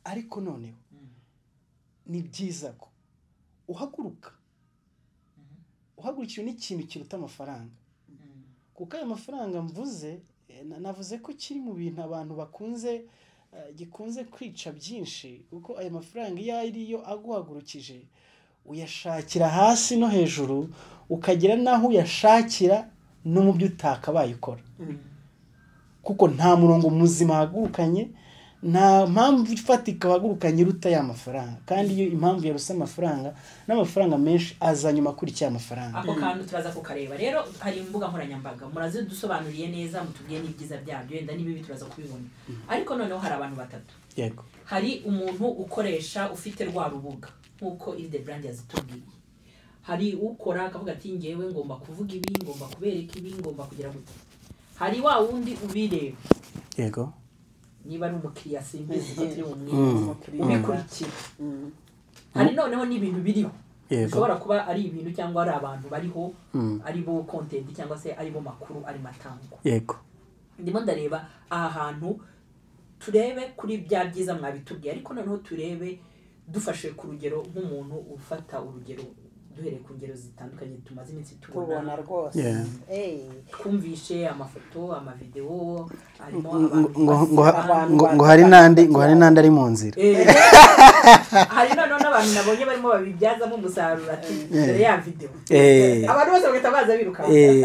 ariko noneho ni byiza ko uhaguruka uhagurukijwe n'ikintu kiruta amafaranga kuko ayo mafaranga mvuze eh, na- navuze ko kiri mu bintu abantu bakunze eh, gikunze kwica byinshi kuko ayo mafaranga iyo ari yo aguhagurukije uyashakira hasi no hejuru ukagera n'aho uyashakira no mu byo utakabaye ukora kuko nta murongo muzima wahagurukanye nta mpamvu ifatika wahagurukanye iruta ya mafaranga kandi iyo impamvu yarusa amafaranga n'amafaranga menshi aza nyuma akurikira amafaranga ako kantu turaza kukareba rero hari imbuga nkoranyambaga murazidusobanuriye neza mutubwiye n'ibyiza byabyo wenda n'ibibi turaza kubibona ariko noneho hari abantu batatu yego hari umuntu ukoresha ufite rwa rubuga nk'uko iride burandi yazitubwiye hari ukora akavuga ati ngewe ngomba kuvuga ibi ngomba kubereka ibi ngomba kugira gutya hari wa wundi ubireba yego niba ari umukiriya simbizi ko turi Mm. bumwihe ubikurikira hari noneho n'ibintu biriho yego bishobora kuba ari ibintu cyangwa ari abantu bariho Mm. ari bo kontenti cyangwa se ari bo makuru ari matangwa yego ndimo ndareba aha hantu turebe kuri bya byiza mwabitubwiye ariko noneho turebe dufashe ku rugero nk'umuntu ufata urugero duhereye ku ngero zitandukanye tumaze iminsi tubona tubona rwose Yeah. Eh, twumvishe amafoto amavidewo harimo ngo abantu ngo- ngo- baseka. ngo- ngo hari n'andi ngo hari n'andi ari mu nzira Eh, hari noneho n'abantu nabonye barimo babibyazamo umusaruro ati dore ya videwo Eh. abantu bose bagahita baza birukanka Eh,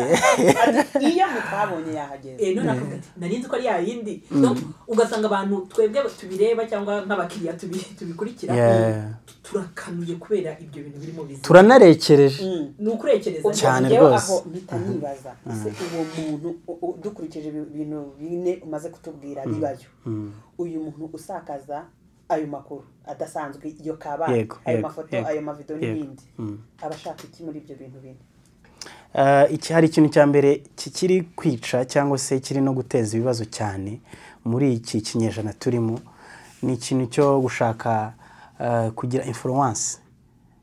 iyo mutabonye yahageze Eh, none akavuga ati nari nzi ko ari yayindi No, ugasanga abantu twebwe tubireba cyangwa nk'abakiriya tubi- tubikurikira Yeah. turakanuye kubera ibyo bintu birimo bizima turanarekereje ni ukurekereza Cyane Njyewe rwose. aho mpita nibaza ese uwo muntu u- u- dukurikije ibi bintu bine umaze kutubwira bibayo uyu muntu usakaza ayo makuru adasanzwe iyo kabare Yego, ayo yego, mafoto yego, ayo mavido yego. n'ibindi Mm. aba ashaka iki muri ibyo bintu bine Eh, iki hari ikintu cya mbere kikiri kwica cyangwa se kiri no guteza ibibazo cyane muri iki kinyejana turimo ni ikintu cyo gushaka eh, kugira influence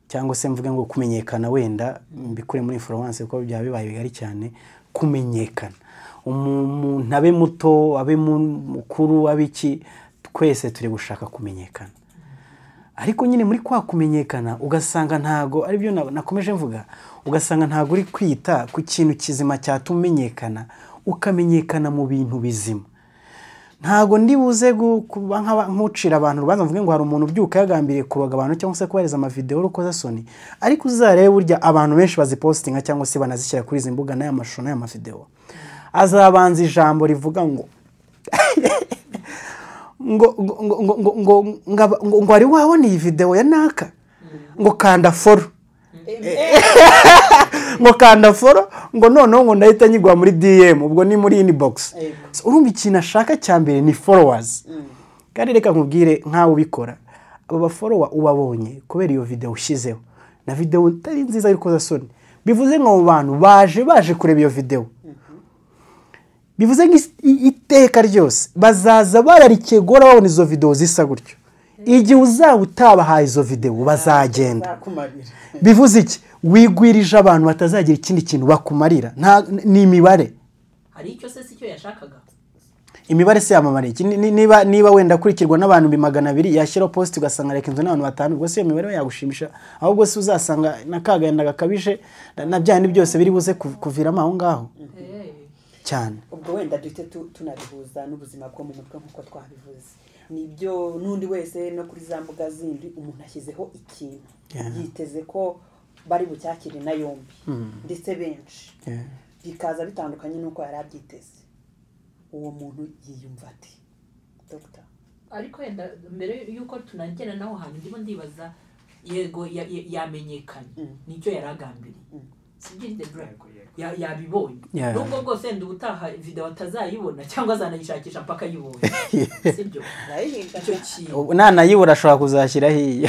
cyangwa se mvuge ngo kumenyekana wenda mbikure muri influence kuko byaba bibaye bigari cyane kumenyekana umuntu abe muto abe mu- mukuru abe iki twese turi gushaka kumenyekana ariko nyine muri kwa kumenyekana ugasanga ntago aribyo na- nakomeje mvuga ugasanga ntago uri kwita ku kintu kizima cyatuma umenyekana ukamenyekana mu bintu bizima ntago ndibuze gu- kuba nk'aba- nk'ucira abantu urubanza mvuge ngo hari umuntu ubyuka yagambiriye kuroga abantu cyangwa se kubareza amavideo y'urukozasoni ariko uzarebe burya abantu benshi bazipositinga cyangwa se banazishyira kuri izi mbuga n'aya mashusho n'aya mavideo azabanza ijambo rivuga ngo ngo ngo ngo ngo ngo ngo- ngo ngo wari wabona iyi video ya naka ngo kanda foro ngo kanda foro ngo noneho ngo ndahita nyigwa muri dm ubwo ni muri inbox Yego. So, urumva ikintu ashaka cya mbere ni followers kandi reka nkubwire nk'aho ubikora abo baforowa ubabonye kubera iyo video ushyizeho na video itari nziza y'urukozasoni bivuze ngo abo bantu baje baje kureba iyo video bivuze ngo is- i- iteka ryose bazaza bararikiye guhora babona izo videwo zisa gutyo igihe uzaba utabahaye izo videwo bazagenda zakumabira bivuze iki wigwirije abantu batazagira ikindi kintu bakumarira Nta- ni imibare hari icyo se si cyo yashakaga imibare se yamamara iki Ni- ni- niba niba wenda akurikirwa n'abantu ibihumbi magana abiri yashyiraho posite ugasanga reka inzu n'abantu batanu ubwo se iyo mibare we yagushimisha ahubwo se uzasanga n'akagenda gakabije na- na bya bindi byose biri buze ku- kuviramo aho ngaho cyane ubwo wenda duhite tu- tunabihuza n'ubuzima bwo mu mutwe nk'uko twabivuze nibyo n'undi wese no kuri za mbuga zindi umuntu ashyizeho ikintu Yeah. yiteze ko bari bucyakire na yombi ndetse benshi Yeah. bikaza bitandukanye n'uko yari abyiteze uwo muntu yiyumva ati dogita ariko wenda mbere y'uko tunagera naho hantu ndimo ndibaza yego ya- ya- yamenyekanye nicyo yari agambiriye sibyo iride burandi Ya- yabibonye Yeah. nubwo bwose wenda ubutaha videwo atazayibona cyangwa azanayishakisha mpaka ayibonye sibyo icyo kintu Ubu nanayibura ashobora kuzashyiraho iyi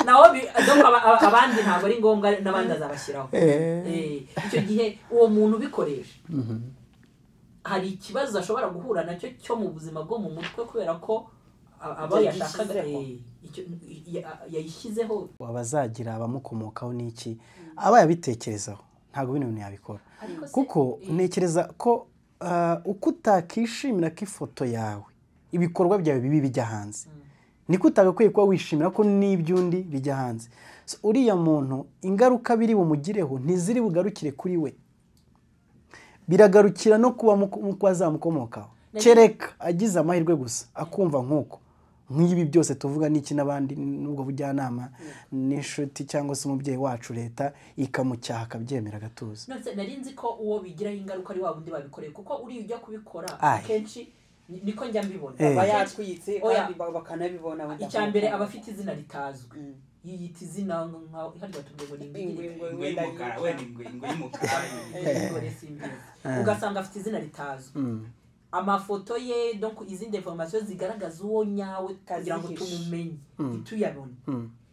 naho bi- donc aba- aba- abandi ntabwo ari ngombwa n'abandi azabashyiraho Eh, icyo gihe uwo muntu ubikoresha hari ikibazo ashobora guhura nacyo cyo mu buzima bwo mu mutwe kubera ko a- abo Ibyo yashakaga yashyizeho. eh, icyo- ya- yayishyizeho abazagira abamukomokaho n'iki aba yabitekerezaho ntabwo bino bintu yabikora Ariko se- kuko ntekereza ko ah, uko utakishimira ko ifoto yawe ibikorwa byawe bibi bijya hanze niko utagakwiye kuba wishimira ko n'iby'undi bijya hanze So, uriya muntu ingaruka biri bumugireho ntiziri bugarukire kuri we biragarukira no kuba mu mu kuba zamukomokaho kereka agize amahirwe gusa akumva nk'uko nk'ibi byose tuvuga n'iki n'abandi n'ubwo bujyanama n'inshuti cyangwa se umubyeyi wacu leta ikamucyaha akabyemera agatuza none nari nzi ko uwo bigiraho ingaruka ari wa wundi babikoreye kuko uriya ujya kubikora Aye. akenshi ni- niko njya mbibona Eh. aba Akenshi- yatwitse Oya. kandi ba- bakanabibona wenda. icya mbere aba afite izina ritazwi Mm. yiyita izina nkaho hari batubwiye ngo ni Ingwe, ingwe ingwe, ingwe wenda y'umukara yica. wenda ingwe ingwe y'umukara ingwe simbizi ugasanga afite izina ritazwi amafoto ye donc izindi informasiyo zigaragaza uwo nyawe kugira ngo Kazihishe. tumumenye ntituyabone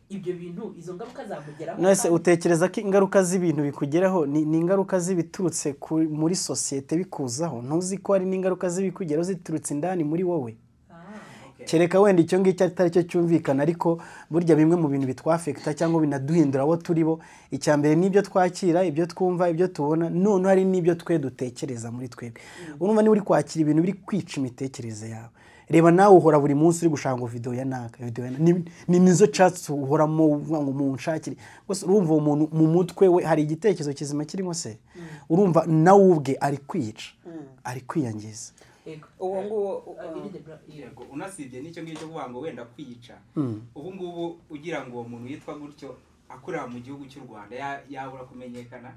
ibyo bintu izo ngaruka zamugeraho nese kandi- utekereza ko ingaruka z'ibintu bikugeraho ni ni ingaruka z'ibiturutse ku- muri sosiyete bikuzaho ntuzi ko hari n'ingaruka z'ibikugeraho ziturutse indani muri wowe Ah. Okay. kereka wenda icyo ngicyo atari cyo cyumvikana ariko burya bimwe mu bintu bitwafekita cyangwa binaduhindura abo turi bo icya mbere ni ibyo twakira ibyo twumva ibyo tubona none hari n'ibyo twe dutekereza muri twebwe urumva niba uri kwakira ibintu biri kwica imitekerereze yawe reba nawe uhora buri munsi uri gushaka ngo video ya naka video ya naka. ni, ni nizo catsi uhoramo uvuga ngo munshakire gusa urumva uwo muntu mu mutwe we hari igitekerezo kizima kirimo se urumva nawe ubwe ari kwica ari kwiyangiza Yego. uwo nguwo Ah, uh, irinde bra- irinde. Yego, unasibye n'icyo ngicyo kuvuga ngo wenda kwica ubu ngubu ugira ngo uwo muntu yitwa gutyo akorera mu gihugu cy'u rwanda ya- yabura kumenyekana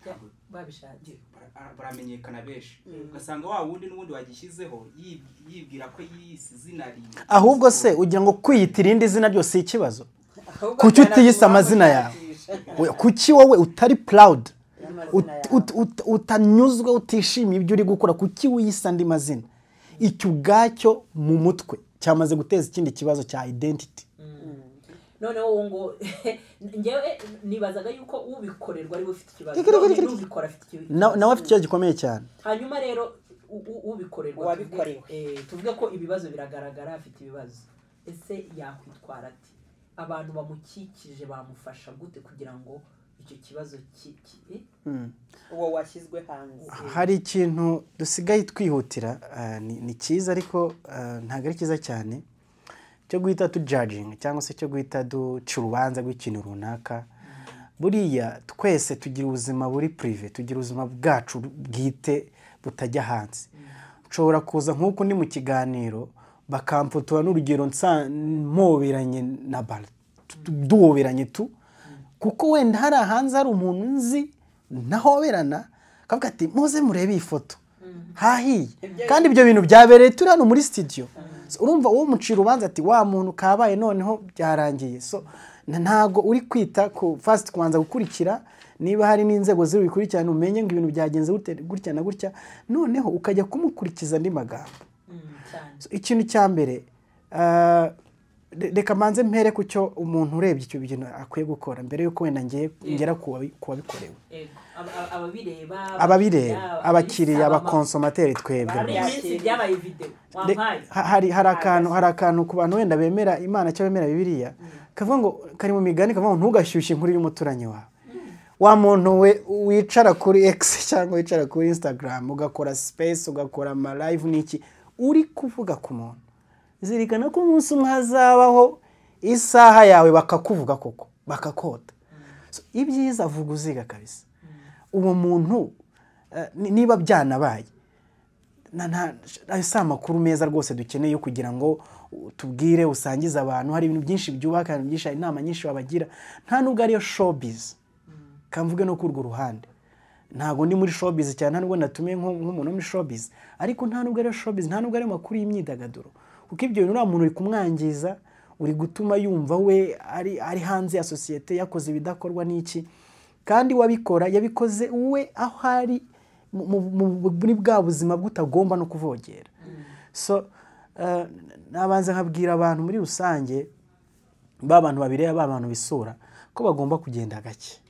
Ya, babishatse bara- baramenyekana benshi ugasanga wa wundi n'ubundi wagishyizeho yib- yibwira ko yise izina riye ahubwo se ugira ngo kwiyita irindi zina ryose si ikibazo ahubwo Kuki byaratumye utiyise amazina yawe? bamushakisha. We- kuki wowe utari proud N'amazina ut- yawe. ut- ut- utanyuzwe utishimiye ibyo uri gukora kuki wiyise andi mazina icyo ubwacyo mu mutwe cyamaze guteza ikindi kibazo cya identity noneho uwo ngo ngewe nibazaga yuko ubikorerwa ariwe ufite ikibazo Ikiri, ikiri, none ikiri. n'ubikora afite ikibazo Na- nawe afite ikibazo gikomeye cyane hanyuma rero u- u- ubikorerwa Uwabikorewe. tuvuge- eh, tuvuge ko ibibazo biragaragara afite ibibazo ese yakwitwara ati abantu bamukikije bamufasha gute kugira ngo icyo kibazo ki- ki- eh? uwo washyizwe hanze hari ikintu dusigaye twihutira eh, ni- ni cyiza ariko eh, ntabwo ari cyiza cyane cyo guhita tujajinga cyangwa se cyo guhita duca urubanza rw'ikintu runaka buriya twese tugira ubuzima buri purive tugira ubuzima bwacu bwite butajya hanze nshobora kuza nk'uko ndi mu kiganiro bakamfotora n'urugero nsa- mpoberanye na bara duhoberanye tu kuko wenda hari hanze hari umuntu nzi ntahoberana akavuga ati muze murebe iyi foto hahiye kandi ibyo bintu byabereye turi hano muri sitidiyo So, urumva uwo mucira urubanza ati wa muntu kabaye noneho byarangiye so na- ntago uri kwita ku fasiti kubanza gukurikira niba hari n'inzego ziri bubikurikirane umenye ngo ibintu byagenze gute- gutya na gutya noneho ukajya kumukurikiza andi magambo Mm, cyane So, ikintu cya mbere ah, re- reka manze mpere ku cyo umuntu urebye icyo bintu akwiye gukora mbere y'uko wenda ngiye ngera ku wabi- ku wabikorewe Yego. Aba- aba- ababireba ababireba abakiriya abama- abakonsomateri twebwe hari iminsi byabaye video De- wampaye ha- hari hari akantu hari akantu ku bantu wenda bemera imana cyangwa bemera bibiliya kavuga ngo kari mu migani kavuga ngo ntugashyushye inkuru y'umuturanyi wawe wa muntu we wicara kuri x cyangwa wicara kuri instagram ugakora space ugakora amalive n'iki uri kuvuga ku muntu zirikana ko umunsi umwe hazabaho isaha yawe bakakuvuga koko bakakota So, ibyiza vuga uziga kabisa uwo muntu eh, ni- niba byanabaye na- nta ayo si amakuru meza rwose dukeneye yo kugira ngo uh, tubwire usangize abantu hari ibintu byinshi byubaka ibintu byinshi hari inama nyinshi wabagira nta nubwo ariyo showbiz kamvuge no k'urwo ruhande ntabwo ndi muri showbiz cyane nta nubwo natumiye nko- nk'umuntu wo muri showbiz ariko nta nubwo ariyo showbiz nta nubwo ariyo makuru y'imyidagaduro kuko ibyo bintu uriya muntu uri kumwangiza uri gutuma yumva we ari, ari hanze ya sosiyete yakoze ibidakorwa n'iki kandi wabikora yabikoze we aho ari mu- mu- mu- muri bwa buzima bw'utagomba no kuvogera so eh, nabanza nkabwira abantu muri rusange ba bantu babireba ba bantu bisura ko bagomba kugenda gake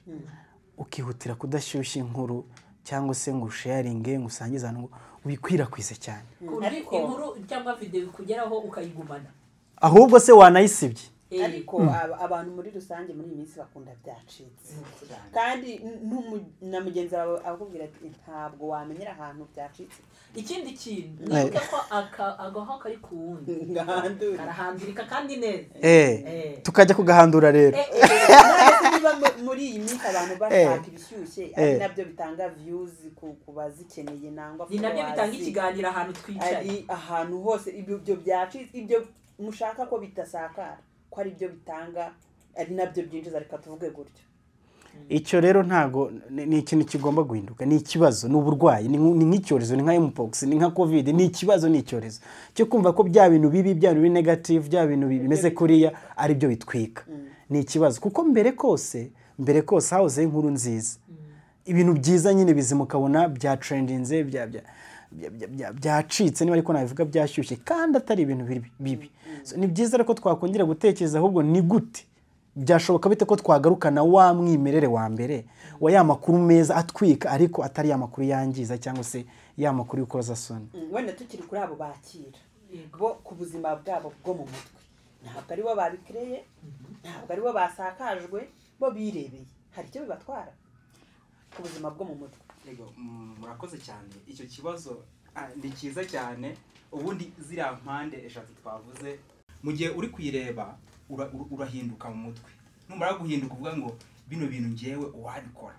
ukihutira kudashyushya inkuru cyangwa se ngo usharinge ngo usangize ahantu ngo ubikwirakwize cyane Ku buryo Ariko- inkuru cyangwa video ikugeraho ukayigumana ahubwo se wanayisibye Eh. ariko aba- abantu muri rusange muri iyi minsi bakunda byacitse kandi n- n'umu- na mugenzi wawe akubwira ati ntabwo wamenyera ahantu byacitse ikindi kintu Eh. nibuka ko aka- agaho kari ku wundi ngahandura karahandurika kandi neza Eh. tukajya kugahandura rero Eh, eh, eh. None se niba mu- muri iyi minsi abantu bashaka ibishyushye ari Eh. nabyo bitanga viyuzi ku bazikeneye nangwa ni nabyo bitanga followers. ikiganiro ahantu twicaye ari ahantu hose ibyo byo byacitse ibyo mushaka ko bitasakara ko ari byo bitanga ari nabyo byinjiza reka tuvuge gutyo icyo rero ntago ni ni ikintu kigomba guhinduka ni ikibazo ni uburwayi ni nk- ni nk'icyorezo ni nka mpox ni nka covid ni ikibazo ni icyorezo cyo kumva ko bya bintu bibi bya bintu biri negative bya bintu bi- bimeze kuriya ari byo bitwika ni ikibazo kuko mbere kose mbere kose hahozeho inkuru nziza ibintu byiza nyine bizima ukabona bya trendinze bya bya bya- bya- bya- byacitse niba ariko nabivuga byashyushye kandi atari ibintu bibi- bibi So, ni byiza rero ko twakongera gutekereza ahubwo ni gute byashoboka bite ko twagarukana wa mwimerere wa mbere wa ya makuru meza atwika ariko atari ya makuru yangiza cyangwa se ya makuru y'ukoza soni Mm, wenda tukiri kuri abo bakira Yego. bo ku buzima bwabo bwo mu mutwe ntabwo ari bo babikireye ntabwo ari bo basakajwe bo birebeye hari icyo bibatwara ku buzima bwo mu mutwe Yego, mm, murakoze cyane icyo kibazo ah, ni cyiza cyane ubundi ziriya mpande eshatu twavuze mu gihe uri kuyireba ura- ura- urahinduka mu mutwe numara guhinduka uvuga ngo bino bintu ngewe uwabikora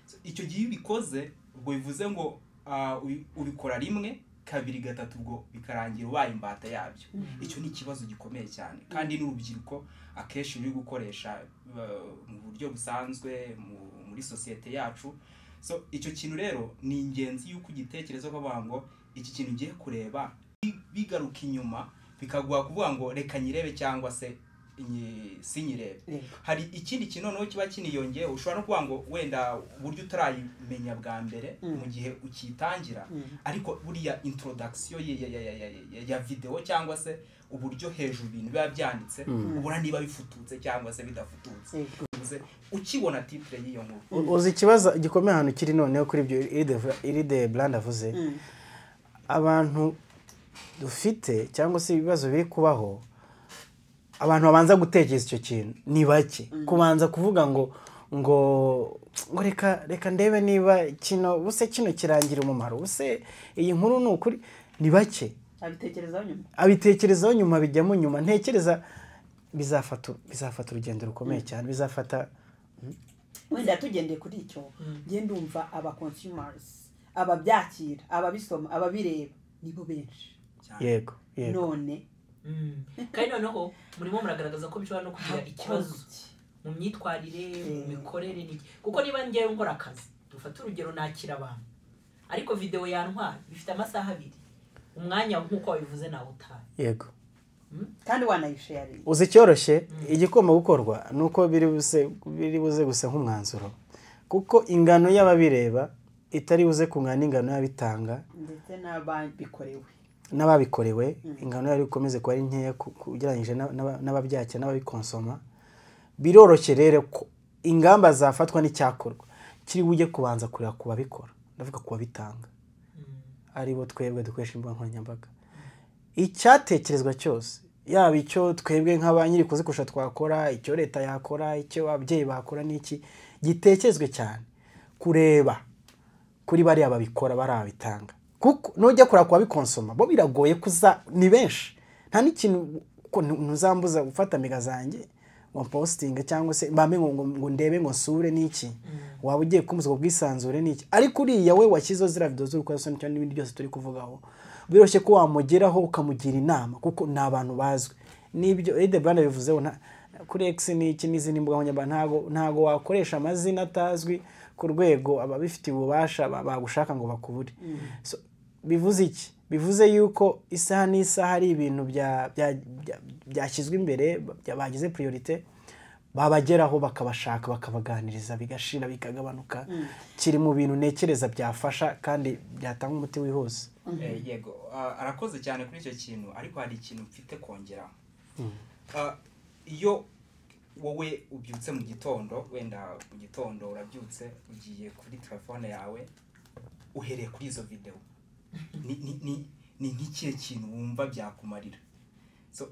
So, icyo gihe iyo ubikoze ubwo bivuze ngo ah, ubi- ubikora rimwe kabiri gatatu ubwo bikarangira ubaye imbata yabyo icyo ni ikibazo gikomeye cyane kandi n'urubyiruko akenshi ruri gukoresha uh, mu buryo busanzwe mu- muri sosiyete yacu so icyo kintu rero ni ingenzi yuko ugitekereza ukavuga ngo iki kintu ngiye kureba bi- bigaruka inyuma bikaguha kuvuga ngo reka nyirebe cyangwa se nyi- sinyirebe Yego. hari ikindi kintu noneho kiba kiniyongeye ushobora no kuvuga ngo wenda uburyo utarayimenya bwa mbere Mm. mu gihe ukitangira Mm. ariko buriya introduction ya, ya, ya, ya, ya, ya video cyangwa se uburyo hejuru ibintu biba byanditse ubura niba bifututse cyangwa se bidafututse Yego. Bivuze, ukibona titre y'iyo nkuru uzi ikibazo gikomeye ahantu kiri noneho kuri ibyo iri de burandi avuze Mm. abantu dufite cyangwa se ibibazo biri kubaho abantu babanza gutekereza icyo kintu ni bake kubanza kuvuga ngo ngo ngo reka reka ndebe niba kino buse kino kirangira umumaro buse iyi nkuru ni ukuri ni bake abitekerezaho nyuma abitekerezaho nyuma bijyamo nyuma ntekereza bizafata bizafata urugendo rukomeye cyane bizafata wenda tugendeye kuri icyo njye ndumva aba consumers ababyakira ababisoma ababireba nibo benshi yego yego none Mm. kandi noneho murimo muragaragaza ko bishobora no kugira ikibazo mu myitwarire mu mikorere n'iki kuko niba ngewe nkora akazi dufate urugero nakira abantu ariko videwo yantwara ifite amasaha abiri umwanya nk'uko wabivuze nawe utaha yego kandi wanayisharinga uzi icyoroshye igikoma gukorwa ni uko biri buze biri buze gusa nk'umwanzuro kuko ingano y'ababireba itari buze kungana n'ingano y'abitanga ndetse n'ababikorewe n'ababikorewe ingano yari ikomeze kuba ari nkeya ku- ku- ugereranyije n'aba- n'aba- n'ababyakira n'ababikonsoma biroroshye rero ko ingamba zafatwa n'icyakorwa kiri bujye kubanza kureba ku babikora ndavuga ku babitanga aribo twebwe dukoresha imbuga nkoranyambaga icyatekerezwa cyose yaba icyo twebwe nka ba nyirikuzi kurusha twakora icyo leta yakora icyo ababyeyi bakora n'iki gitekerezwe cyane kureba kuri bariya babikora bariya babitanga kuko nujya kureba ku babikonsoma bo biragoye kuza ni benshi nta n'ikintu ko ntu- ntuzambuza gufata amiga zanjye ngo positinga cyangwa se mbambe ngo, ngo, ngo ndebe ngo nsure n'iki waba ugiye kumbuza ubwo bwisanzure n'iki ariko uriya we washyizeho ziriya video z'urukozasoni cyangwa n'ibindi byose turi kuvugaho biroroshye ko wamugeraho ukamugira inama kuko ni abantu bazwi n'ibyo Ede Brand bivuzeho nta- kuri X n'iki n'izindi mbuga nkoranyambaga ntago ntago wakoresha amazina atazwi ku rwego ababifitiye ububasha ba- bagushaka ngo bakubure So, bivuze iki bivuze yuko isaha n'isaha hari ibintu bya- bya- bya- byashyizwe imbere bya- bagize priorite babageraho bakabashaka bakabaganiriza bigashira bikagabanuka kiri mu bintu ntekereza byafasha kandi byatanga umuti wihuse Eh, yego Ah, arakoze cyane kuri icyo kintu ariko hari ikintu mfite kongeraho Ah, iyo wowe ubyutse mu gitondo wenda mu gitondo urabyutse ugiye kuri telefone yawe uhereye kuri izo videwo ni ni- ni- ni nk'ikihe kintu wumva byakumarira So,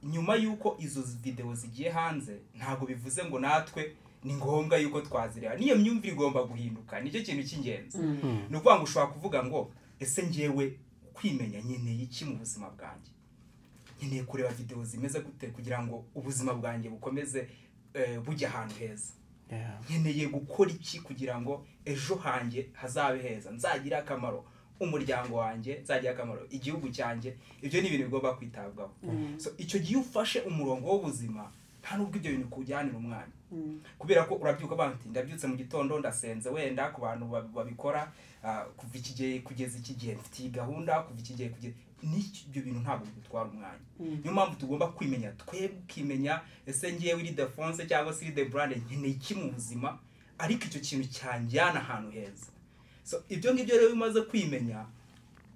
nyuma y'uko izo videwo zigiye hanze ntabwo bivuze ngo natwe ni ngombwa y'uko twazireba n'iyo myumvire igomba guhinduka nicyo kintu cy'ingenzi ni ukuvuga ngo ushobora kuvuga ngo ese ngewe kwimenya nkeneye iki mu buzima bwanjye nkeneye kureba videwo zimeze gute kugira ngo ubuzima bwanjye bukomeze eh, bujya ahantu heza Yeah. nkeneye gukora iki kugira ngo ejo hanjye hazabe heza nzagire akamaro umuryango wanjye nzagire akamaro igihugu cyanjye ibyo ni ibintu bigomba kwitabwaho so icyo gihe ufashe umurongo w'ubuzima nta nubwo ibyo bintu kuwujyanira umwanya kubera ko urabyuka uvuga uti ndabyutse mu gitondo ndasenze wenda ku bantu ba- babikora ah, kuva iki gihe kugeza iki gihe mfite iyi gahunda kuva iki gihe kugeza n'iki- ibyo bintu ntabwo bidutwara umwanya niyo mpamvu tugomba kwimenya twebwe ukimenya ese ngewe iri defonse cyangwa se iri deburande nkeneye iki mu buzima ariko icyo kintu cyanjyana ahantu heza so ibyo ngibyo rero iyo umaze kwimenya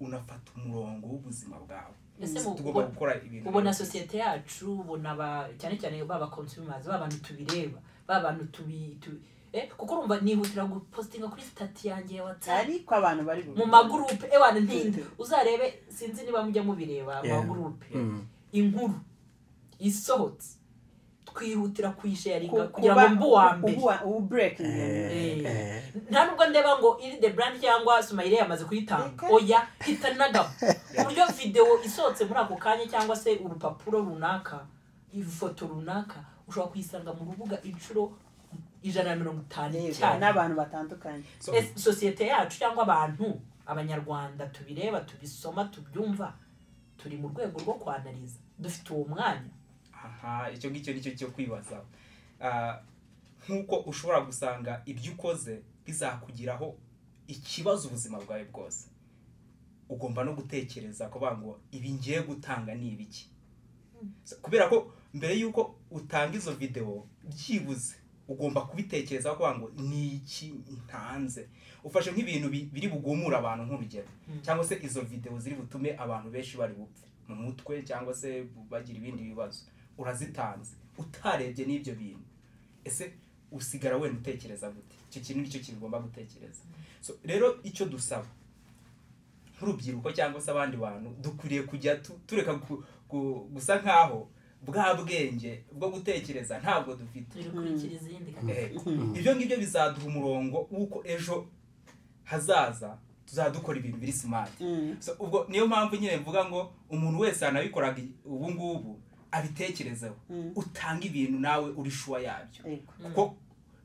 unafata umurongo w'ubuzima bwawe Ese So, mu- tugomba mu- gukora ibintu ubona sosiyete yacu ubona ba cyane cyane baba consumers ba bantu tubireba ba bantu tubi tu- eh, kuko urumva nihutira gupostinga kuri sitati yanjye ya watsapu ariko abantu bari mu magurupe ewana ntinde uzarebe sinzi niba mujya mubireba Yeah. amagurupe Mm. inkuru isohotse twihutira kuyisharinga Ku- kugira ngo kuba- mbe uwa mbere ubu- ubu break Eh. Eh. nta nubwo ndeba ngo iri the brand cyangwa sumayire yamaze kuyitanga Ego. oya hita nagabo ku buryo videwo isohotse muri ako kanya cyangwa se urupapuro runaka ifoto runaka ushobora kuyisanga mu rubuga inshuro ijana na mirongo itanu Yego, cyane n'abantu batandukanye So, Ese sosiyete yacu cyangwa abantu abanyarwanda tubireba tubisoma tubyumva turi mu rwego rwo kwanariza dufite uwo mwanya aha icyo ngicyo nicyo cyo kwibaza Ah, nk'uko ushobora gusanga ibyo ukoze bizakugiraho ikibazo ubuzima bwawe bwose ugomba no gutekereza kuvuga ngo ibi ngiye gutanga ni ibiki So, kubera ko mbere y'uko utanga izo videwo byibuze ugomba kubitekereza kuvuga ngo ni iki ntanze ufashe nk'ibintu bi- biri bugumura abantu nk'urugero cyangwa se izo videwo ziri butume abantu benshi bari bupfe mu mutwe cyangwa se bagira ibindi bibazo urazitanze utarebye n'ibyo bintu ese usigara wenda utekereza gute icyo kintu nicyo kintu ugomba gutekereza so rero icyo dusaba nk'urubyiruko cyangwa se abandi bantu dukwiriye kujya tu- tureka gu- gu- gusa nk'aho bwa bwenge bwo gutekereza ntabwo dufite turi gukurikira izindi Eh, ibyo ngibyo bizaduha umurongo w'uko ejo hazaza tuzadukora ibintu biri simati Mm. So, ubwo niyo mpamvu nyine mvuga ngo umuntu wese yanabikoraga ubu ngubu abitekerezeho Mm. utanga ibintu nawe uri shuwa yabyo Yego. kuko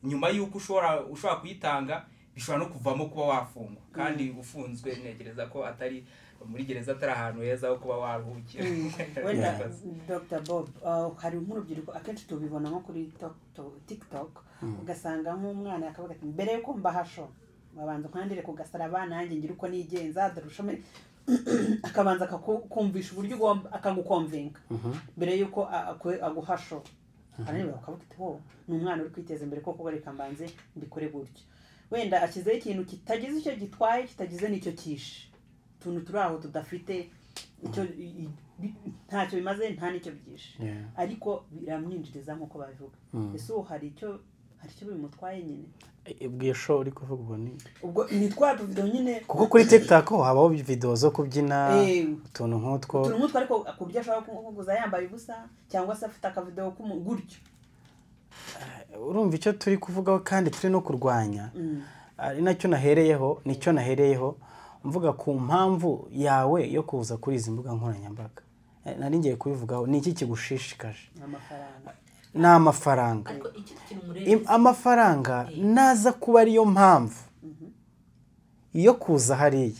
nyuma y'uko ushobora ushobora kuyitanga bishobora no kuvamo kuba wafungwa kandi ufunzwe ntekereza ko atari muri gereza atari ahantu heza ho kuba waruhukira wenda Yes. dr bob uh, hari nk'urubyiruko akenshi tubibona nko kuri Tok- tiktok ugasanga nk'umwana akavuga ati mbere yuko mbahasho babanza nkandire ku gasaraba nanjye ngire uko nigenza dore ushome akabanza akakumvisha uburyo ugomba akagukomvinga mbere yuko a- akwe- aguhasho aranirwa bakavuga ati wo ni umwana uri kwiteza imbere koko reka mbanze mbikore gutyo wenda ashyizeho ikintu kitagize icyo gitwaye kitagize n'icyo kishe utuntu turi aho tudafite icyo i- i- bi- ntacyo bimaze nta n'icyo byishe Yeah. ariko biramwinjiriza nk'uko babivuga ese ubu hari icyo hari icyo bimutwaye nyine Ibwiye show uri kuvuga ubu ni ubwo ni twa tuvido nyine kuko kuri TikTok habaho videwo zo kubyina Eh. utuntu nk'utwo turi umutwe ariko ku buryo ashobora kuguza yambaye ubusa cyangwa se afite akavidewo k'umu- gutyo urumva icyo turi kuvugaho kandi turi no kurwanya ari nacyo nahereyeho nicyo nahereyeho mvuga ku mpamvu yawe yo kuza kuri izi mbuga nkoranyambaga Eh, nari ngiye kubivugaho ni iki kigushishikaje amafaranga ni amafaranga ariko ikindi kintu Im- mureba amafaranga naza kuba ariyo mpamvu yo kuza hariya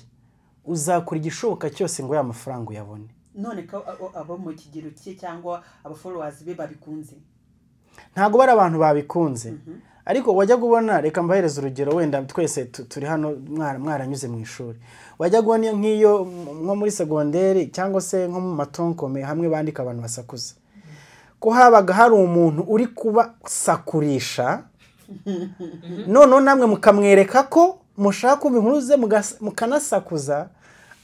uzakora igishoboka cyose ngo ya mafaranga uyabone none ko abo- abo mu kigero cye cyangwa abaforowazi be babikunze ntabwo bari abantu babikunze ariko wajya kubona reka mbahereze urugero wenda twese tu- turi hano mwara- mwaranyuze mu ishuri wajya kubona iyo nk'iyo m- nko muri segonderi cyangwa se nko mu matonkome hamwe bandika abantu basakuza ko habaga hari umuntu uri kubasakurisha noneho namwe mukamwereka ko mushaka kumva inkuru ze mugas- mukanasakuza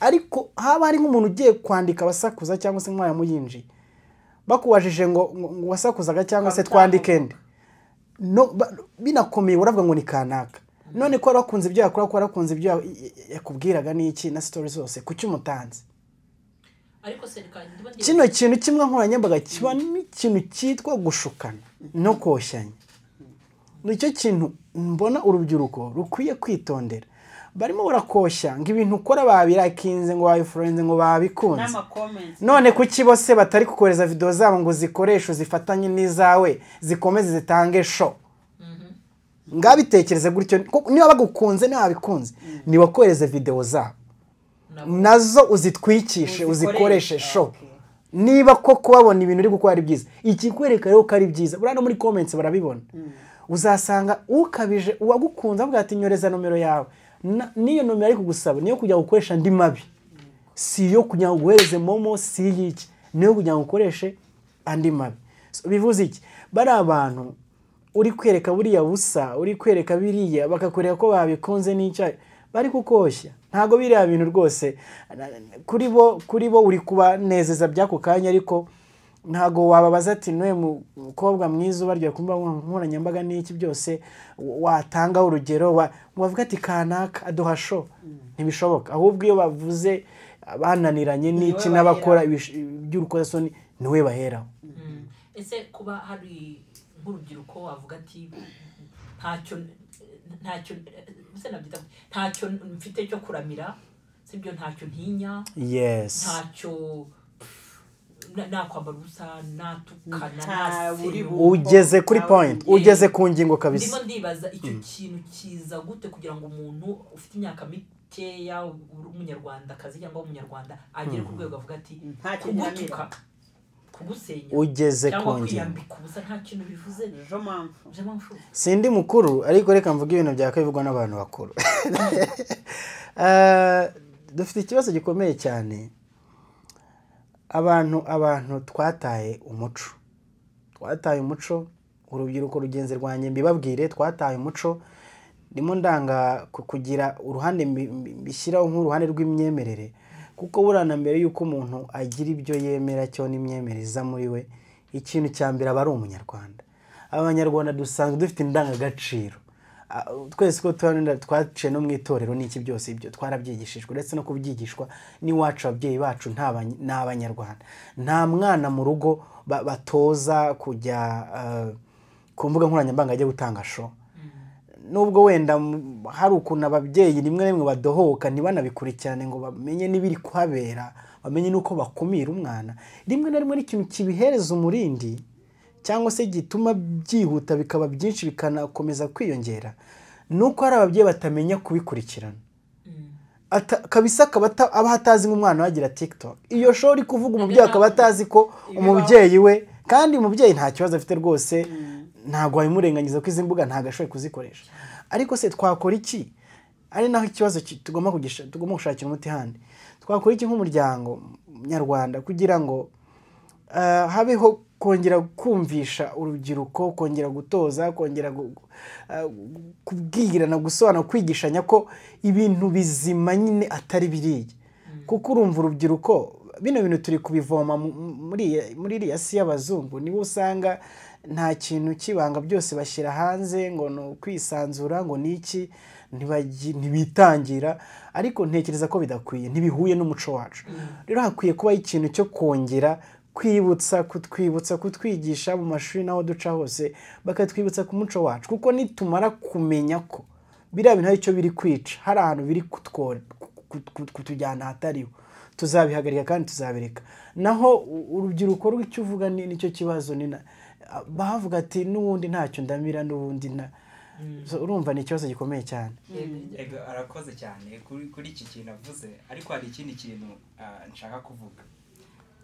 ariko haba hari nk'umuntu ugiye kwandika abasakuza cyangwa se nk'uwayamuyinjiye bakubajije ngo ngo ngo wasakuzaga cyangwa se twandike nde no ba- binakomeye uravuga ngo ni kanaka none ko warakunze ibyo yakora ko warakunze ibyo ya- ya- yakubwiraga n'iki na sitori zose kuki umutanze ariko se reka ndiba ngiye kino kintu cy'imbugankoranyambaga kiba n'ikintu cyitwa gushukana no koshyanya nicyo kintu mbona urubyiruko rukwiye kwitondera barimo barakoshya ngo ibintu ukora babirakinze ngo babifurenze ngo babikunze n'amakomenti none kuki bose batari kukohereza videwo zabo ngo uzikoreshe zifatanye n'izawe zikomeze zitange sho ngabitekereze gutyo kuko niba bagukunze niba babikunze nibakohereze videwo zabo nabo nazo uzitwikishe uzikoreshe sho niba ko kubabona ibintu uri gukora ari byiza ikikwereka rero ko ari byiza buriya no muri comments barabibona uzasanga ukabije uwagukunze avuga ati nyoreza nomero yawe Na- n'iyo nomero ari kugusaba niyo kujya gukoresha andi mabi si iyo kugira ngo uguhereze momo si iy'iki niyo kugira ngo ukoreshe andi mabi So, bivuze iki bari abantu uri kwereka buriya busa uri kwereka biriya bakakwereka ko babikunze n'icyayi bari kukoshya ntabwo biriya bintu rwose na- kuri bo kuri bo uri kubanezeza by'ako kanya ariko ntabwo wababaza ati n'uyu mukobwa mwiza ubaryoye ku mbuga nkoranyambaga n'iki byose wa- watangaho urugero wa- wavuga ati kanaka aduha sho ntibishoboka ahubwo iyo bavuze bananiranye n'iki baheraho. n'abakora ibish- iby'urukozasoni niwe baheraho Mm. ese kuba hari nk'urubyiruko wavuga ati ntacyo ntacyo ese nabyita ntacyo mfite cyo kuramira sibyo ntacyo ntinya yes ntacyo na- nakwambara ubusa natukana Nta buri nasenyuka. bu- ugeze kuri point Yeah. ugeze ku ngingo ndimo kabisa ndibaza icyo kintu kiza gute kugira ngo umuntu ufite imyaka mikeya uri umunyarwandakazi cyangwa umunyarwanda agere ku rwego avuga ati Nta kintu kugutuka kugusenya ugeze ku cyangwa ngingo kwiyambika ubusa nta kintu bivuze ejo mpamvu je mpamvu sindi mukuru ariko reka mvuge ibintu byakabivugwa n'abantu bakuru Eh, dufite ikibazo gikomeye cyane abantu abantu twataye umuco twataye umuco urubyiruko rugenzi rwanjye mbibabwire twataye umuco ndimo ndanga ku- kugira uruhande mbi- mbi- mbishyiraho nk'uruhande rw'imyemerere kuko buriya na mbere y'uko umuntu agira ibyo yemera cyo n'imyemerere iza muri we ikintu cya mbere aba ari umunyarwanda abanyarwanda dusanzwe dufite indangagaciro Ah, twese ko tuba twaciye no mu itorero n'iki byose ibyo twarabyigishijwe uretse no kubyigishwa n'iwacu ababyeyi bacu nta bany- ni abanyarwanda nta mwana mu rugo ba- batoza kujya eh, ku mbuga nkoranyambaga ajya gutanga show nubwo wenda m- hari ukuntu ababyeyi rimwe na rimwe badohoka ntibanabikurikirane ngo bamenye n'ibiri kuhabera bamenye n'uko bakumira umwana rimwe na rimwe n'ikintu kibihereza umurindi cyangwa se gituma byihuta bikaba byinshi bikanakomeza kwiyongera ni uko hari ababyeyi batamenya kubikurikirana Ata- kabisa akaba ata- aba atazi nk'umwana we agira tiktok iyo show uri kuvuga umubyeyi akaba atazi ko umubyeyi we kandi umubyeyi nta kibazo afite rwose ntabwo wabimurengangiza ko izi mbuga ntabwo ashoboye kuzikoresha ariko se twakora iki ari naho ikibazo ki- tugomba kugisha- tugomba gushakira umuti handi twakora iki nk'umuryango nyarwanda kugira ngo eh, habeho kongera kumvisha urubyiruko kongera gutoza kongera gu- gu- eh, kubwirana gusobanura kwigishanya ko ibintu bizima nyine atari biriya kuko urumva urubyiruko bino bintu turi kubivoma mu- mu- muri iya- muri iriya si y'abazungu nibo usanga nta kintu cy'ibanga byose bashyira hanze ngo ni ukwisanzura ngo ni iki ntibagi- ntibitangira ariko ntekereza ko bidakwiye ntibihuye n'umuco wacu rero hakwiye kubaho ikintu cyo kongera kwibutsa kutwibutsa kutwigisha mu mashuri n'aho duca hose bakatwibutsa ku muco wacu kuko nitumara kumenya ko biriya bintu hari icyo biri kwica hari ahantu biri kutwo- kut- kut- kutujyana ahatariho tuzabihagarika kandi tuzabireka naho u- urubyiruko rw'icyo uvuga ni- nicyo kibazo ni na- bavuga ati n'ubundi ntacyo ndamira n'ubundi nta So, urumva ni ikibazo gikomeye cyane Ego, arakoze cyane kuri kuri iki kintu avuze ariko hari ikindi kintu ah, nshaka kuvuga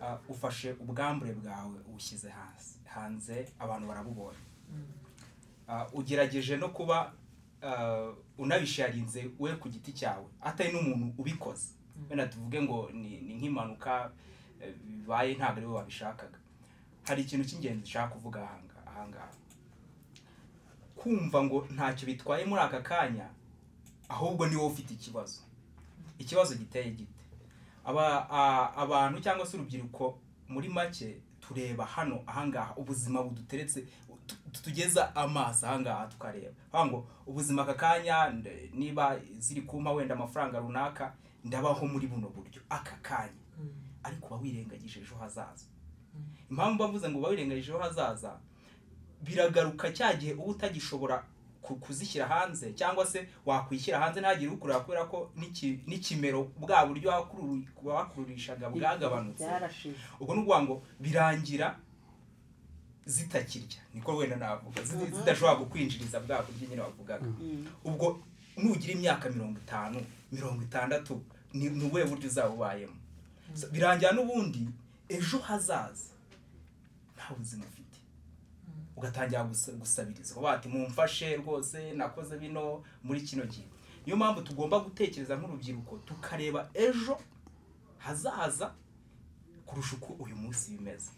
Ah, ufashe ubwambure bwawe ubushyize hasi hanze abantu barabubonye Ah, ugerageje no kuba ah, unabisharinze we ku giti cyawe atari n'umuntu ubikoze wenda tuvuge ngo ni ni nk'impanuka eh, bibaye ntabwo ari we wabishakaga hari ikintu cy'ingenzi ushaka kuvuga ahanga- ahangaha kumva ngo ntacyo bitwaye muri aka kanya ahubwo ni wowe ufite ikibazo ikibazo giteye gite Aba- a- abantu cyangwa se urubyiruko muri make tureba hano ahangaha ubuzima buduteretse tu- tutugeza amaso ahangaha tukareba Bavuga ngo ubuzima aka kanya nde- niba ziri kumpa wenda amafaranga runaka ndabaho muri buno buryo aka kanya ariko uba wirengagije ejo hazaza impamvu mbavuze ngo uba wirengagije ejo hazaza biragaruka cya gihe uba utagishobora ku- kuzishyira hanze cyangwa se wakwishyira hanze ntagire ukurura kubera ko n'iki- n'ikimero bwa buryo wakururu- wakururishaga bwagabanutse byarashize ubwo ni ukuvuga ngo birangira zitakirya niko wenda navuga ziti- zidashobora kukwinjiriza bwa buryo nyine wavugaga ubwo nugira imyaka mirongo itanu mirongo itandatu ni ni ubuhe buryo uzaba ubayemo So, birangira n'ubundi ejo hazaza nta buzima ufite ugatangira gusa- gusabiriza ukavuga ati mumfashe rwose nakoze bino muri kino gihe niyo mpamvu tugomba gutekereza nk'urubyiruko tukareba ejo hazaza kurusha uko uyu munsi bimeze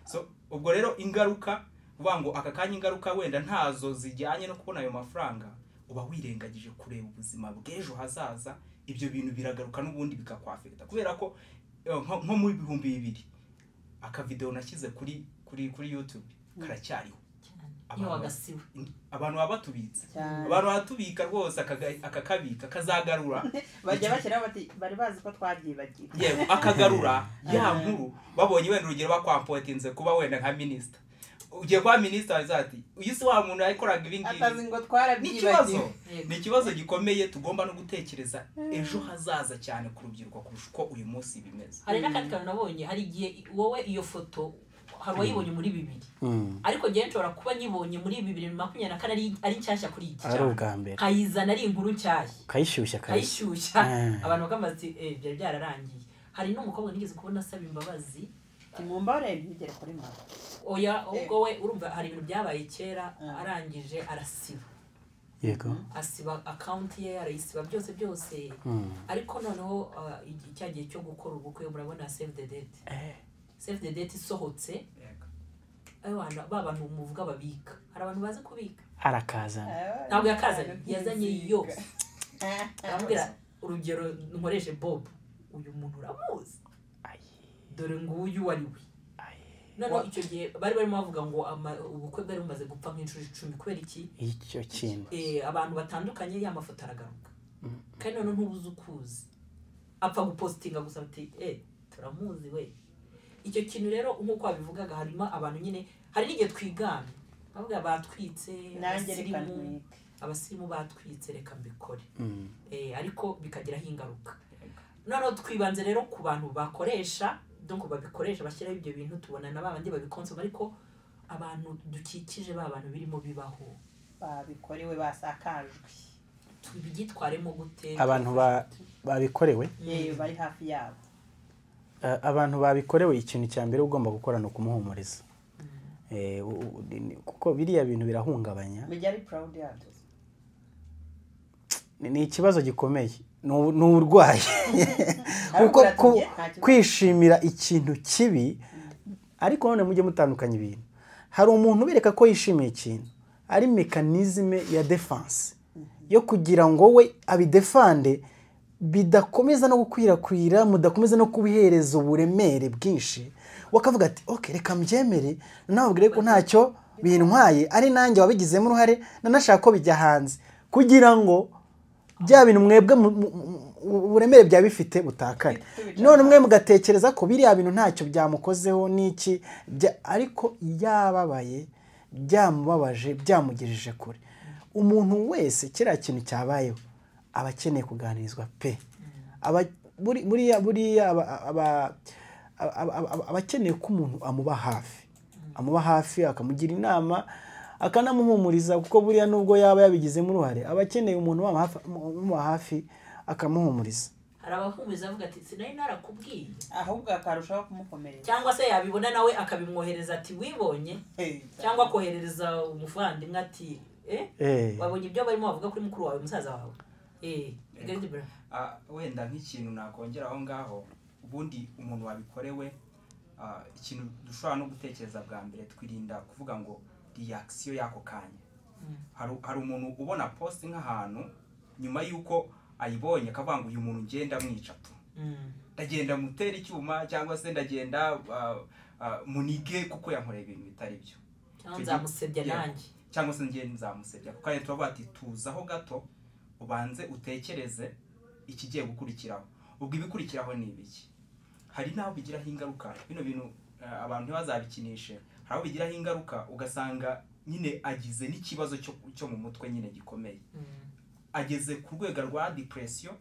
so ubwo rero ingaruka uvuga ngo aka kanya ingaruka wenda ntazo zijyanye no kubona ayo mafaranga uba wirengagije kureba ubuzima bw'ejo hazaza ibyo bintu biragaruka n'ubundi bikakwafekita kubera ko eh, nko nko mu bihumbi bibiri akavidewo nashyize kuri kuri kuri yutube karacyariho iyo Abantu wagasiwe abantu baba batubitse cyane abantu baratubika rwose akaga- akakabika kazagarura bajya bashyiraho bati bari bazi ko twabyibagiwe yewe akagarura ya nkuru babonye wenda urugero bakwampotinze kuba wenda nka minisita ugiye kuba minisita waza ati uyu si wa muntu yakoraga ibi ngibi atazi ngo ni ikibazo twarabyibagiwe Yego. ni ikibazo gikomeye tugomba no gutekereza ejo hazaza cyane ku rubyiruko kurusha uko uyu munsi bimeze hari n'akandi kantu nabonye hari igihe wowe iyo foto hari uwayibonye muri bibiri Mm. ariko njyewe nshobora kuba nyibonye muri bibiri makumyabiri na kane ari- ari nshyashya kuri iki ari ubwa mbere nkayizana ari inkuru nshyashya kayishyushya kayishyushya kayishyushya Mm. abantu bakamaze byari byararangiye hari n'umukobwa nigeze kubona asaba imbabazi timumbarure ntibigere kuri mama oya ubwo we urumva hari ibintu byabaye kera arangije arasiba yego asiba akawunti ye arayisiba byose byose Mm. ariko noneho ah, igi- cya gihe cyo gukora ubukwe murabona save the date Eh, save the date isohotse abana ba bantu muvuga babika hari abantu bazi kubika arakazana ntabwo yakazanye yazanye yose aramubwira urugero nkoreshe bob uyu muntu uramuzi dore nguyu uwo ari we noneho icyo gihe bari barimo bavuga ngo ama- ubukwe bwari bumaze gupfa nk'inshuro icumi kubera iki icyo kintu Eh, abantu batandukanye ya mafoto aragaruka kandi noneho ntubuze ukuzi apfa gupositinga gusa ati eh turamuzi we icyo kintu rero nk'uko wabivugaga harimo abantu nyine hari n'igihe twigana bavuga batwitse nanjye reka abasirimu ntwike abasirimu batwitse reka mbikore Mm. Eh, ariko bikagiraho ingaruka noneho twibanze rero ku bantu bakoresha donc babikoresha bashyiraho ibyo bintu tubona na babandi babikonsoma ariko abantu dukikije ba bantu birimo bibaho babikorewe basakajwe tubyitwaremo gute abantu ba- babikorewe yewe bari hafi yabo Eh, abantu babikorewe ikintu cya mbere ugomba gukora ni ukumuhumuriza Eh, u- u- ni- kuko biriya bintu birahungabanya mujye ari purawudi yabyo Ni- ni ikibazo gikomeye ni u- ni uburwayi kuko Arababwira ati, ku- "Njye nta kibazo." kwishimira ikintu kibi ariko none mujye mutandukanya ibintu hari umuntu ubereka ko yishimiye ikintu ari mekanizme ya defense yo kugira ngo we abidefande bidakomeza no gukwirakwira mudakomeza no kubihereza uburemere bwinshi wakavuga ati ok reka mbyemere nababwire ko ntacyo bintwaye ari nanjye wabigizemo uruhare nanashaka ko bijya hanze kugira ngo bya bintu mwebwe mu- mu- mu- uburemere byaba bifite butakane Bifite none umwe mugatekereza ko biriya bintu ntacyo byamukozeho n'iki bya- ariko yababaye byamubabaje byamugejeje kure umuntu wese kiriya kintu cyabayeho aba akeneye kuganirizwa pe aba buri- buriya buriya aba- aba- aba- aba- aba akeneye ko umuntu amuba hafi amuba hafi akamugira inama akanamuhumuriza kuko buriya nubwo yaba yabigizemo uruhare aba akeneye umuntu umuba hafi- umuba hafi akamuhumuriza hari abahumuriza avuga ati sinari narakubwiye ahubwo akarushaho kumukomereza cyangwa se yabibona nawe akabimwohereza ati wibonye cyangwa akoherereza umuvandimwe ati eh Eh. wabonye ibyo barimo bavuga kuri mukuru wawe musaza wawe eh Gerard Bra- Ah, wenda nk'ikintu nakongera aho ngaho ubundi umuntu wabikorewe ah, ikintu dushobora no gutekereza bwa mbere twirinda kuvuga ngo reaction y'ako kanya Hari- hari umuntu ubona post nk'ahantu nyuma y'uko ayibonye akavuga ngo uyu muntu ngenda mwica tu Mm. ndagenda mutera icyuma cyangwa se ndagenda ah, ah, munige kuko yankoreye ibintu bitari byo cyangwa nzamusebya Yeah. nanjye cyangwa se njye nzamusebya kuko hariya turavuga ati tuzaho gato ubanze utekereze ikigiye gukurikiraho ubwo ibikurikiraho ni ibiki hari n'aho bigiraho ingaruka bino bintu eh, abantu ntibazabikinishe hari aho bigiraho ingaruka ugasanga nyine agize n'ikibazo cyo, cyo mu mutwe nyine gikomeye ageze ku rwego rwa depression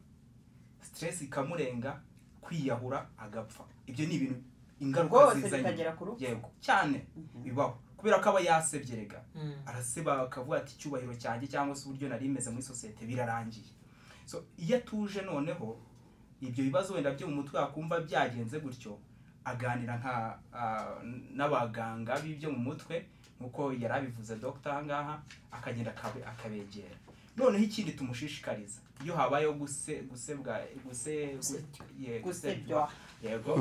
stress ikamurenga kwiyahura agapfa ibyo ni ibintu ingaruka Rwose ziza nyine. bikagera ku rupfu? yego cyane bibaho kubera ko aba yasebye rega Mm. araseba akavuga ati icyubahiro cyanjye cyangwa se uburyo nari meze muri sosiyete birarangiye so iyo atuje noneho ibyo bibazo wenda byo mu mutwe akumva byagenze gutyo aganira nka ah, n'abaganga b'ibyo mu mutwe nk'uko yari abivuze dogita ahangaha akagenda akabe- akabegera noneho ikindi tumushishikariza iyo habayeho guse gusebwa guse Gusebywa. ye- gusebywa yego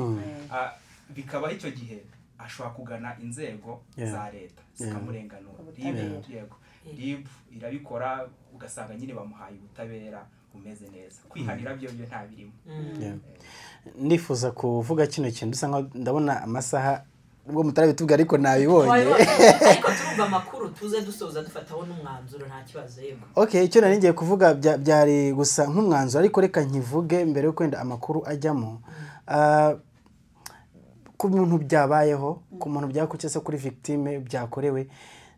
Ah, bikaba icyo gihe ashobora kugana inzego Yeah. za leta Yeah. zikamurenganura Ubutabera. ribu yego Yeah. ribu irabikora ugasanga nyine bamuhaye ubutabera bumeze neza kwihanira byo byo nta birimo Yeah. ndifuza kuvuga kino kintu bisa nkaho ndabona amasaha ubwo mutarabitubwira ariko nabibonye ariko turumva amakuru tuze dusoza dufataho n'umwanzuro nta kibazo yego okay icyo nari ngiye kuvuga bya- byari gusa nk'umwanzuro ariko reka nkivuge mbere yo kwenda amakuru ajyamo Ah, ku muntu byabayeho ku muntu byakurikiye se kuri victime byakorewe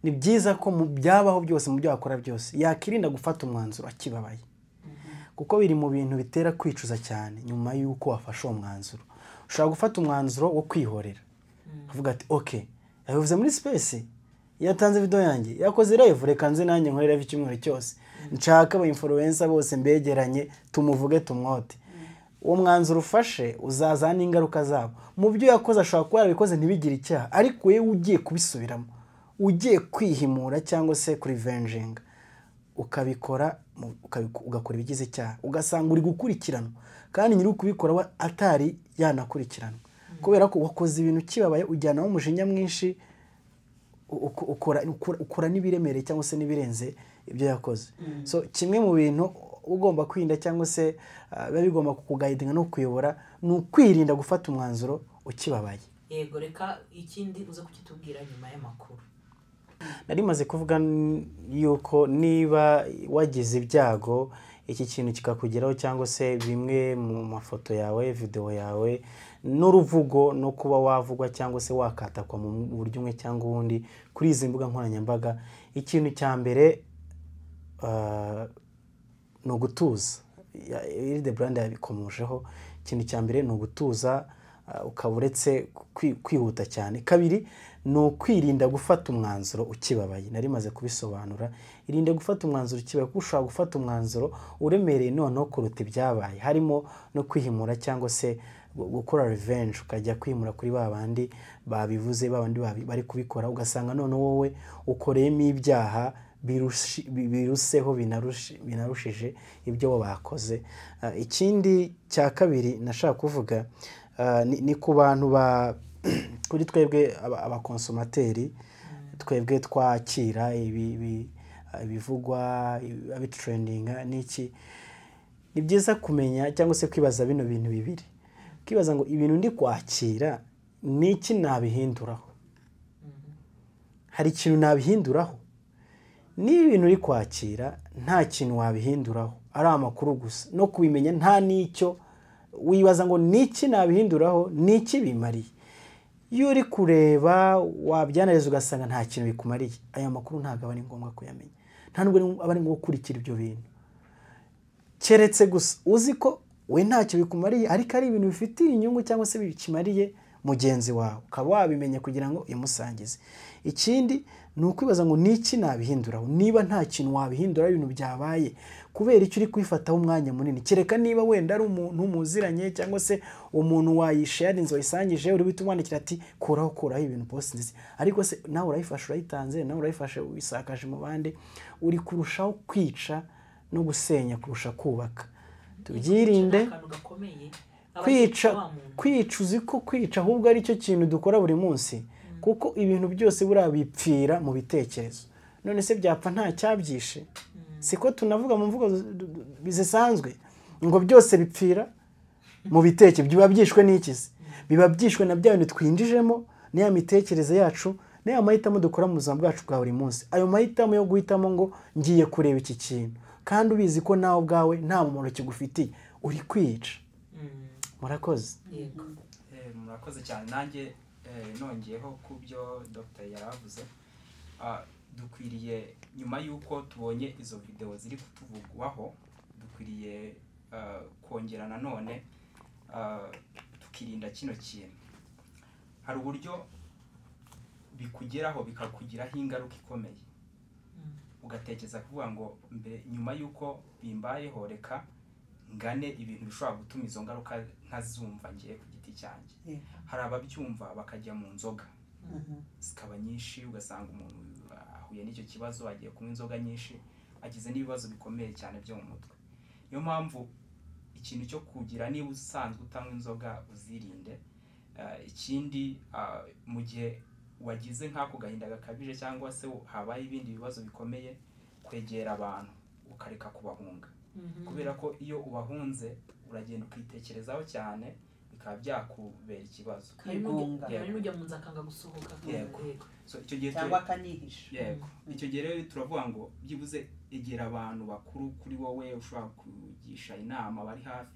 ni byiza ko mu byabaho byose mu byo wakora byose yakirinda gufata umwanzuro akibabaye kuko biri mu bintu bitera kwicuza cyane nyuma y'uko wafashe uwo mwanzuro ushobora gufata umwanzuro wo kwihorera uvuga ati oke yabivuze muri sipesi yatanze video yanjye yakoze live reka nze nanjye nkore live icyumweru cyose nshaka aba influencer bose mbegeranye tumuvuge tumwote uwo mwanzuro ufashe uzazana n'ingaruka zabo mu byo yakoze ashobora kuba yarabikoze ntibigire icyaha ariko wowe ugiye kubisubiramo ugiye kwihimura cyangwa se kurivenjinga ukabikora mu- ukabiku- ugakora ibigize icyaha ugasanga uri gukurikiranwa kandi nyiri ukubikora we atari yanakurikiranwa kubera ko wakoze ibintu kibabaye ujyanaho umujinya mwinshi uko- ukora ukora- ukora n'ibiremereye cyangwa se n'ibirenze ibyo yakoze so kimwe mu bintu ugomba kwirinda cyangwa se ah, biba bigomba kukugayidinga no kukuyobora ni ukwirinda gufata umwanzuro ukibabaye yego reka ikindi uze kukitubwira nyuma y'amakuru nari maze kuvuga n- yuko niba wagize ibyago iki kintu kikakugeraho cyangwa se bimwe mu mafoto yawe videwo yawe n'uruvugo no kuba wavugwa cyangwa se wakatakwa mu buryo umwe cyangwa ubundi kuri izi mbuga nkoranyambaga ikintu cya mbere ah, ni ugutuza Ya- iri de brand yabikomojeho ikintu cya mbere ni ugutuza ah, ukaba uretse kwi- kwihuta cyane kabiri ni ukwirinda gufata umwanzuro ukibabaye nari maze kubisobanura irinde gufata umwanzuro ukibabaye kuko ushobora gufata umwanzuro uremereye noneho kuruta ibyabaye harimo no kwihimura cyangwa se gu- gukora revenge ukajya kwimura kuri ba bandi babivuze ba bandi babi- bari kubikora ugasanga noneho wowe ukoreyemo ibyaha birushi- bi- biruseho binarushi- binarushije ibyo bo bakoze Ah, ikindi cya kabiri nashaka kuvuga ah, ni- ni ku bantu ba kuri twebwe aba- abakonsomateri twebwe twakira ibi- ibi- ah, ibivugwa ibi- abitureyininga n'iki ni byiza kumenya cyangwa se kwibaza bino bintu bibiri kwibaza ngo ibintu ndi kwakira ni iki nabihinduraho hari ikintu nabihinduraho niba ibintu uri kwakira nta kintu wabihinduraho ari amakuru gusa no kubimenya nta n'icyo wibaza ngo niki nabihinduraho niki bimariye iyo uri kureba wabyanariza ugasanga nta kintu bikumariye aya makuru ntabwo aba ari ngombwa kuyamenya nta nubwo ari- aba ari ngombwa gukurikira ibyo bintu keretse gusa uzi ko we ntacyo bikumariye ariko ari ibintu bifitiye inyungu cyangwa se bikimariye mugenzi wawe ukaba wabimenya kugira ngo imusangize ikindi ni ukwibaza ngo niki nabihinduraho niba nta kintu wabihinduraho ibintu byabaye kubera icyo uri kwifataho umwanya munini kereka niba wenda ari umuntu muziranye cyangwa se umuntu wayisharinze wayisangije uri buhite umwandikira ati kuraho kuraho ibintu post nziza ariko se nawe urayifashe urayitanze nawe urayifashe uyisakaje mu bandi uri kurushaho kwica no gusenya kurusha kubaka Ni tubyirinde akantu gakomeye Aba kwica wa muntu. kwica uzi ko kwica ahubwo ari cyo kintu dukora buri munsi kuko ibintu byose buriya bipfira mu bitekerezo none se byapfa nta cyabyishe siko tunavuga mu mvugo z- d- d- zisanzwe ngo byose bipfira mu biteke biba byishwe n'ikizi biba byishwe na bya bintu twinjijemo n'iya mitekerereze yacu n'aya mahitamo dukora mu buzima bwacu bwa buri munsi ayo mahitamo yo guhitamo ngo ngiye kureba iki kintu kandi ubizi ko nawe ubwawe nta mumaro kigufitiye uri kwica Mm. murakoze yego eh, murakoze cyane nanjye eh, nongeyeho ku byo dr yari avuze Ah, dukwiriye nyuma y'uko tubonye izo videwo ziri kutuvugwaho dukwiriye ah, kongera nanone ah, tukirinda kino kintu hari uburyo bikugeraho bikakugiraho ingaruka ikomeye ugatekereza kuvuga ngo mbere nyuma y'uko bimbayeho reka ngane ibintu bishobora gutuma izo ngaruka nkazumva ngiye ku giti cyanjye Yeah. hari ababyumva bakajya mu nzoga Mhm. zikaba nyinshi ugasanga umuntu ahuye n'icyo kibazo agiye kunywa inzoga nyinshi agize n'ibibazo bikomeye cyane byo mu mutwe niyo mpamvu ikintu cyo kugira niba usanzwe utanywa inzoga uzirinde Eh, ikindi ah, mu gihe wagize nk'ako gahinda gakabije cyangwa se habaye ibindi bibazo bikomeye kwegera abantu ukareka kubahunga kubera ko iyo ubahunze uragenda ukitekerezaho cyane bikaba byakubera ikibazo hari n'ujya- Kwigunga. hari n'ujya mu nzu akanga gusohoka Yego. Yego. so icyo gihe tu- cyangwa akanihisha yego icyo gihe rero turavuga ngo byibuze egera abantu bakuru kuri wowe ushobora kugisha inama bari hafi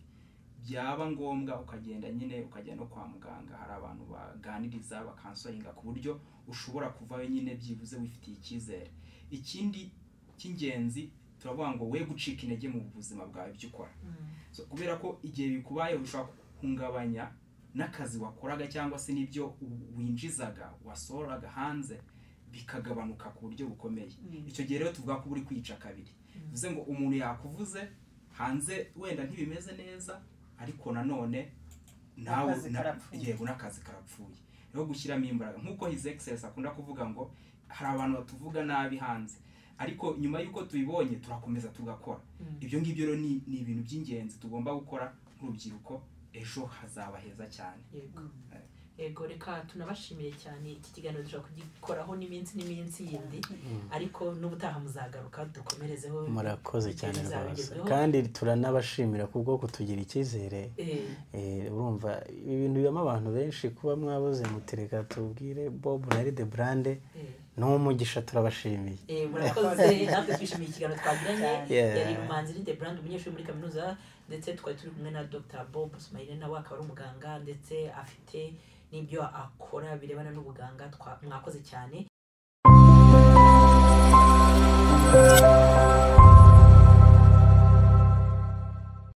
byaba ngombwa ukagenda nyine ukajya no kwa muganga hari abantu baganiriza bakansoringa ku buryo ushobora kuvayo nyine byibuze wifitiye icyizere ikindi cy'ingenzi turavuga ngo we gucika intege mu buzima bwawe ibyo ukora Mm. So, kubera ko igihe bikubayeho ushobora guhungabanya n'akazi wakoraga cyangwa se n'ibyo u- winjizaga wasohoraga hanze bikagabanuka ku buryo bukomeye Mm. icyo gihe rero tuvuga ko uba uri kwica kabiri bivuze ngo umuntu yakuvuze hanze wenda ntibimeze neza ariko nanone nawe N'akazi na- karapfuye. yego n'akazi karapfuye rero gushyiramo imbaraga nk'uko his excellence akunda kuvuga ngo hari abantu batuvuga nabi hanze ariko nyuma y'uko tubibonye turakomeza tugakora Mm. ibyo ngibyo rero ni, ni ibintu by'ingenzi tugomba gukora nk'urubyiruko ejo hazaba heza cyane Yego. Mm. yego reka tunabashimire cyane iki kiganiro dushobora kugikoraho n'iminsi n'iminsi yindi ariko n'ubutaha muzagaruka dukomerezeho murakoze cyane Ibyo rwose bizabigezweho. kandi turanabashimira kubwo kutugira icyizere Eh, Eh, urumva ibi bintu bibamo abantu benshi kuba mwabuze mutereka tubwire bob na ride burande eh. ni umugisha turabashimiye Eh, murakoze natwe twishimiye ikiganiro twagiranye Yeah. yari umuhanzi Linde Brand umunyeshuri muri kaminuza ndetse twari turi kumwe na Dr Bob Sumayire nawe akaba ari umuganga ndetse afite n'ibyo akora birebana n'ubuganga twa- mwakoze cyane